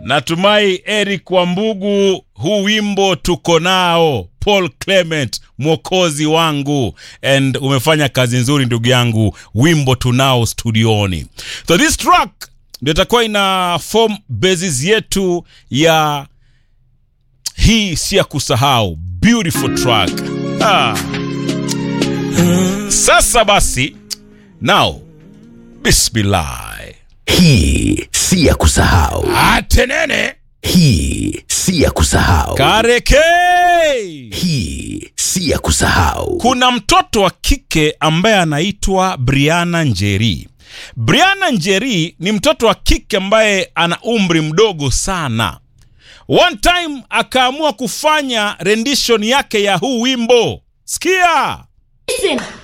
natumai Eric Wambugu, huu wimbo tuko nao. Paul Clement, mwokozi wangu, and umefanya kazi nzuri ndugu yangu, wimbo tunao studioni. So this track ndio itakuwa ina form basis yetu ya hii si ya kusahau, beautiful track ah. Sasa basi, now bismillah, Hii si ya kusahau. atenene Hii si ya kusahau. kareke. Hii si ya kusahau. Kuna mtoto wa kike ambaye anaitwa Briana Njeri. Briana Njeri ni mtoto wa kike ambaye ana umri mdogo sana. One time akaamua kufanya rendition yake ya huu wimbo. Sikia. Listen,